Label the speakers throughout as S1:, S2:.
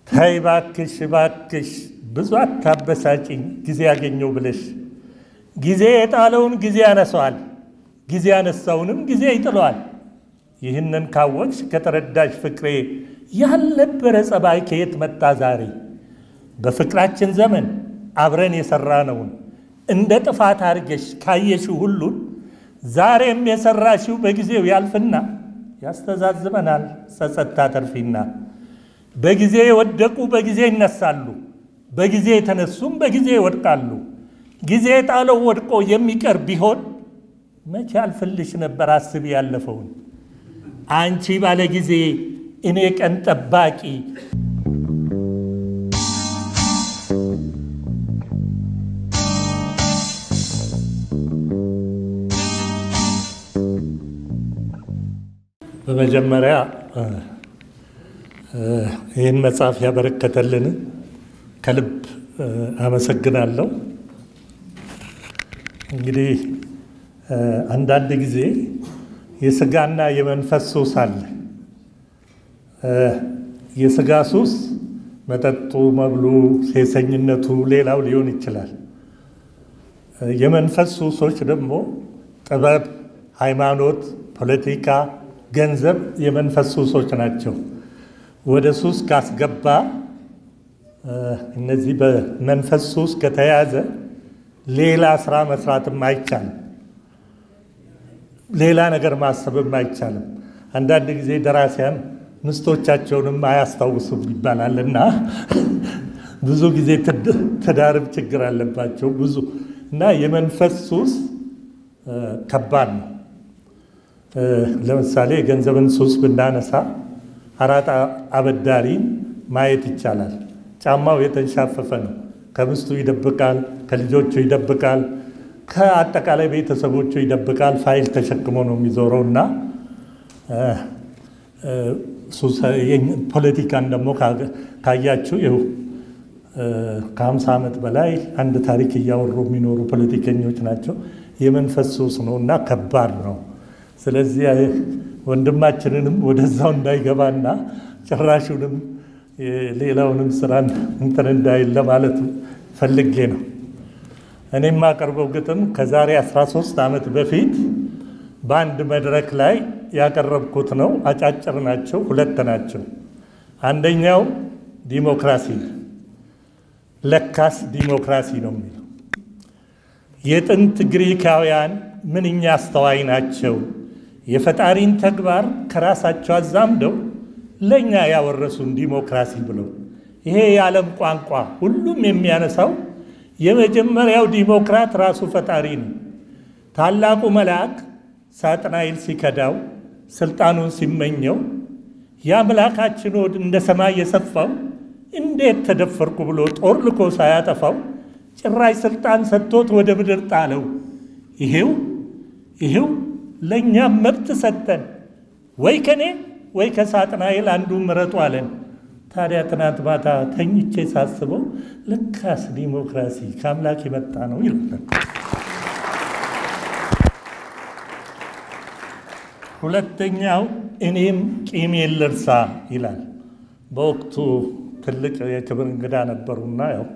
S1: ተይ ባክሽ ባክሽ ብዙ አታበሳጭኝ ጊዜ ያገኘው ብለሽ ጊዜ የጣለውን ጊዜ ያነሰዋል፣ ጊዜ ያነሳውንም ጊዜ ይጥለዋል። ይህንን ካወቅሽ ከተረዳሽ ፍቅሬ ያልነበረ ጸባይ ከየት መጣ ዛሬ? በፍቅራችን ዘመን አብረን የሠራነውን እንደ ጥፋት አድርገሽ ካየሽው ሁሉን ዛሬም የሠራሽው በጊዜው ያልፍና ያስተዛዝበናል ጸጸት ታተርፊና። በጊዜ የወደቁ በጊዜ ይነሳሉ፣ በጊዜ የተነሱም በጊዜ ይወድቃሉ። ጊዜ ጣለው ወድቆ የሚቀር ቢሆን መቼ አልፍልሽ ነበር አስቢ ያለፈውን አንቺ ባለ ጊዜ እኔ ቀን ጠባቂ በመጀመሪያ ይህን መጽሐፍ ያበረከተልን ከልብ አመሰግናለሁ። እንግዲህ አንዳንድ ጊዜ የስጋና የመንፈስ ሱስ አለ። የስጋ ሱስ መጠጡ፣ መብሉ፣ ሴሰኝነቱ፣ ሌላው ሊሆን ይችላል። የመንፈስ ሱሶች ደግሞ ጥበብ፣ ሃይማኖት፣ ፖለቲካ፣ ገንዘብ የመንፈስ ሱሶች ናቸው። ወደ ሱስ ካስገባ እነዚህ በመንፈስ ሱስ ከተያዘ ሌላ ስራ መስራትም አይቻልም። ሌላ ነገር ማሰብም አይቻልም። አንዳንድ ጊዜ ደራሲያን ምስቶቻቸውንም አያስታውሱም ይባላል እና ብዙ ጊዜ ትዳርም ችግር አለባቸው ብዙ እና የመንፈስ ሱስ ከባድ ነው። ለምሳሌ የገንዘብን ሱስ ብናነሳ አራጣ አበዳሪን ማየት ይቻላል። ጫማው የተንሻፈፈ ነው። ከሚስቱ ይደብቃል፣ ከልጆቹ ይደብቃል፣ ከአጠቃላይ ቤተሰቦቹ ይደብቃል። ፋይል ተሸክሞ ነው የሚዞረው እና ፖለቲካን ደግሞ ካያችሁ ይኸው ከሀምሳ ዓመት በላይ አንድ ታሪክ እያወሩ የሚኖሩ ፖለቲከኞች ናቸው። የመንፈስ ሱስ ነው እና ከባድ ነው። ስለዚህ ወንድማችንንም ወደዛው እንዳይገባና ጭራሹንም ሌላውንም ስራ እንትን እንዳይል ለማለት ፈልጌ ነው። እኔ የማቀርበው ግጥም ከዛሬ 13 ዓመት በፊት በአንድ መድረክ ላይ ያቀረብኩት ነው። አጫጭር ናቸው፣ ሁለት ናቸው። አንደኛው ዲሞክራሲ ለካስ ዲሞክራሲ ነው የሚለው የጥንት ግሪካውያን ምንኛ አስተዋይ ናቸው፣ የፈጣሪን ተግባር ከራሳቸው አዛምደው ለእኛ ያወረሱን ዲሞክራሲ ብለው። ይሄ የዓለም ቋንቋ ሁሉም የሚያነሳው የመጀመሪያው ዲሞክራት ራሱ ፈጣሪ ነው። ታላቁ መልአክ ሳጥናኤል ሲከዳው ስልጣኑን ሲመኘው የአምላካችን ሆድ እንደ ሰማይ የሰፋው እንዴት ተደፈርኩ ብሎ ጦር ልኮ ሳያጠፋው ጭራሽ ስልጣን ሰጥቶት ወደ ምድር ጣለው። ይሄው ይሄው ለእኛም መብት ሰጠን፣ ወይ ከኔ ወይ ከሳጥናኤል አንዱ ምረጡ አለን። ታዲያ ትናንት ማታ ተኝቼ ሳስበው ልካስ ዲሞክራሲ ከአምላክ የመጣ ነው ይላል። ሁለተኛው እኔም ቂሜን ልርሳ ይላል። በወቅቱ ትልቅ የክብር እንግዳ ነበሩና ያው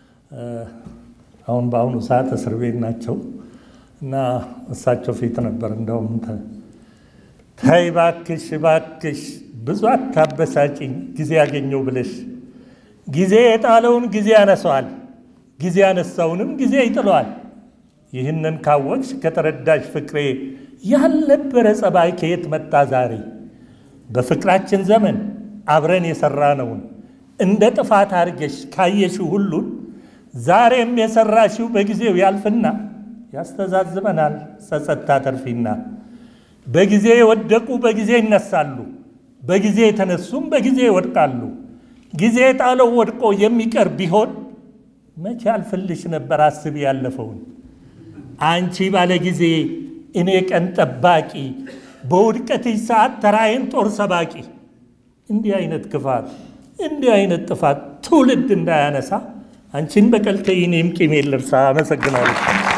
S1: አሁን በአሁኑ ሰዓት እስር ቤት ናቸው እና እሳቸው ፊት ነበር እንደውም ተይ ባክሽ ባክሽ ብዙ አታበሳጭኝ ጊዜ ያገኘው ብለሽ ጊዜ የጣለውን ጊዜ ያነሰዋል፣ ጊዜ ያነሳውንም ጊዜ ይጥለዋል። ይህንን ካወቅሽ ከተረዳሽ ፍቅሬ ያልነበረ ጸባይ ከየት መጣ ዛሬ? በፍቅራችን ዘመን አብረን የሠራነውን እንደ ጥፋት አድርገሽ ካየሽው ሁሉን ዛሬም የሠራሽው በጊዜው ያልፍና ያስተዛዝበናል ጸጸት ታተርፊና። በጊዜ የወደቁ በጊዜ ይነሳሉ፣ በጊዜ የተነሱም በጊዜ ይወድቃሉ። ጊዜ ጣለው ወድቆ የሚቀር ቢሆን መቼ አልፍልሽ ነበር አስቢ ያለፈውን አንቺ ባለ ጊዜ እኔ ቀን ጠባቂ በውድቀትሽ ሰዓት ተራዬን ጦር ሰባቂ። እንዲህ አይነት ክፋት እንዲህ አይነት ጥፋት ትውልድ እንዳያነሳ አንቺን በቀልተይ እኔም ቂሜን ልርሳ። አመሰግናለሁ።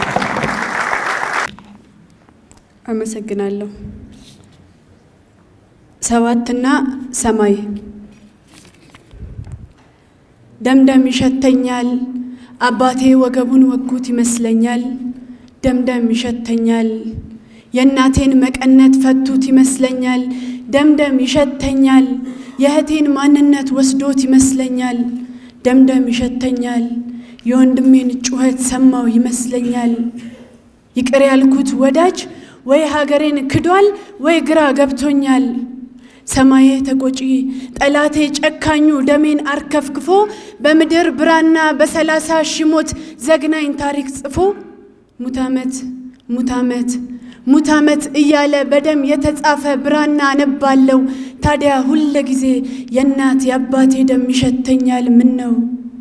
S2: አመሰግናለሁ። ሰባትና ሰማይ ደምደም ይሸተኛል አባቴ ወገቡን ወጉት ይመስለኛል። ደምደም ይሸተኛል የእናቴን መቀነት ፈቱት ይመስለኛል። ደምደም ይሸተኛል የእህቴን ማንነት ወስዶት ይመስለኛል። ደምደም ይሸተኛል የወንድሜን ጩኸት ሰማው ይመስለኛል። ይቅር ያልኩት ወዳጅ ወይ ሀገሬን ክዷል ወይ ግራ ገብቶኛል። ሰማዬ ተቆጪ ጠላቴ ጨካኙ ደሜን አርከፍክፎ በምድር ብራና በሰላሳ ሺህ ሞት ዘግናኝ ታሪክ ጽፎ ሙት ዓመት ሙት ዓመት ሙት ዓመት እያለ በደም የተጻፈ ብራና አነባለው። ታዲያ ሁለ ጊዜ የእናት የአባቴ ደም ይሸተኛል። ምን ነው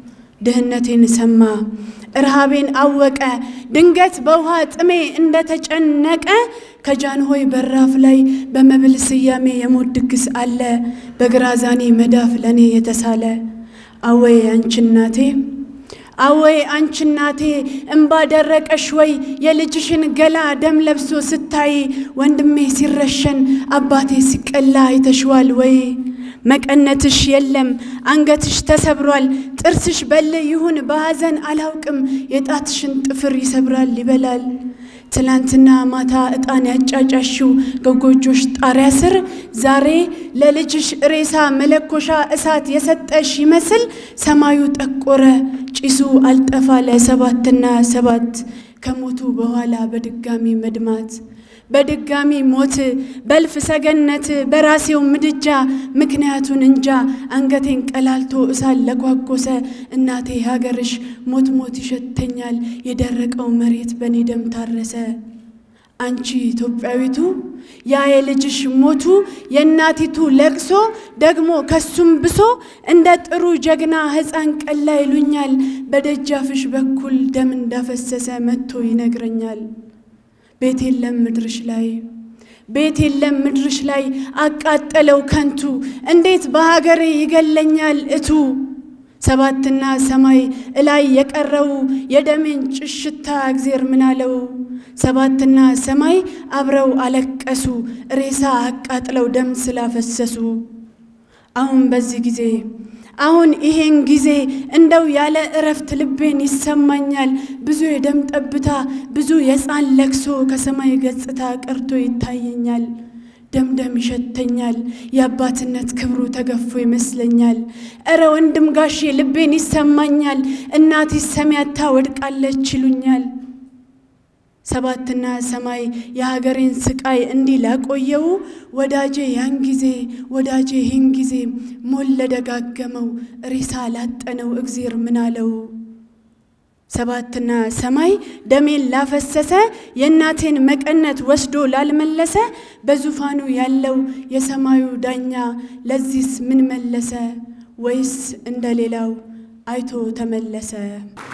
S2: ድህነቴን ሰማ እርሃቤን አወቀ ድንገት በውሃ ጥሜ እንደተጨነቀ ከጃንሆይ በራፍ ላይ በመብል ስያሜ የሞት ድግስ አለ በግራዛኔ መዳፍ ለእኔ የተሳለ አወይ አንቺ እናቴ አወይ አንቺ እናቴ እምባ ደረቀሽ ወይ የልጅሽን ገላ ደም ለብሶ ስታይ ወንድሜ ሲረሸን አባቴ ሲቀላ አይተሽዋል ወይ መቀነትሽ የለም አንገትሽ ተሰብሯል ጥርስሽ በል ይሁን በሐዘን አላውቅም የጣትሽን ጥፍር ይሰብራል ይበላል ትላንትና ማታ ዕጣን ያጫጫሽው ከጎጆሽ ጣሪያ ስር ዛሬ ለልጅሽ ሬሳ መለኮሻ እሳት የሰጠሽ ይመስል ሰማዩ ጠቆረ ጭሱ አልጠፋ ለሰባትና ሰባት ከሞቱ በኋላ በድጋሚ መድማት በድጋሚ ሞት በልፍ ሰገነት በራሴው ምድጃ ምክንያቱን እንጃ አንገቴን ቀላልቶ እሳት ለኳኮሰ እናቴ ሀገርሽ ሞት ሞት ይሸተኛል የደረቀው መሬት በእኔ ደም ታረሰ። አንቺ ኢትዮጵያዊቱ ያ የልጅሽ ሞቱ የእናቲቱ ለቅሶ ደግሞ ከሱም ብሶ እንደ ጥሩ ጀግና ሕፃን ቀላ ይሉኛል በደጃፍሽ በኩል ደም እንዳፈሰሰ መጥቶ ይነግረኛል። ቤት የለም ምድርሽ ላይ ቤት የለም ምድርሽ ላይ አቃጠለው ከንቱ እንዴት በሀገሬ ይገለኛል እቱ ሰባትና ሰማይ እላይ የቀረው የደሜን ጭሽታ እግዜር ምናለው ሰባትና ሰማይ አብረው አለቀሱ ሬሳ አቃጥለው ደም ስላፈሰሱ አሁን በዚህ ጊዜ አሁን ይሄን ጊዜ እንደው ያለ እረፍት ልቤን ይሰማኛል። ብዙ የደም ጠብታ ብዙ የሕፃን ለቅሶ ከሰማይ ገጽታ ቀርቶ ይታየኛል። ደምደም ይሸተኛል የአባትነት ክብሩ ተገፎ ይመስለኛል። እረ ወንድም ጋሼ ልቤን ይሰማኛል። እናቴ ሰሚያታ ወድቃለች ይሉኛል። ሰባትና ሰማይ የሀገሬን ስቃይ እንዲህ ላቆየው ወዳጄ ያን ጊዜ ወዳጄ ይህን ጊዜ ሞል ለደጋገመው ሬሳ ላጠነው እግዜር ምናለው ሰባትና ሰማይ ደሜን ላፈሰሰ የእናቴን መቀነት ወስዶ ላልመለሰ በዙፋኑ ያለው የሰማዩ ዳኛ ለዚህስ ምን መለሰ? ወይስ እንደሌላው አይቶ ተመለሰ?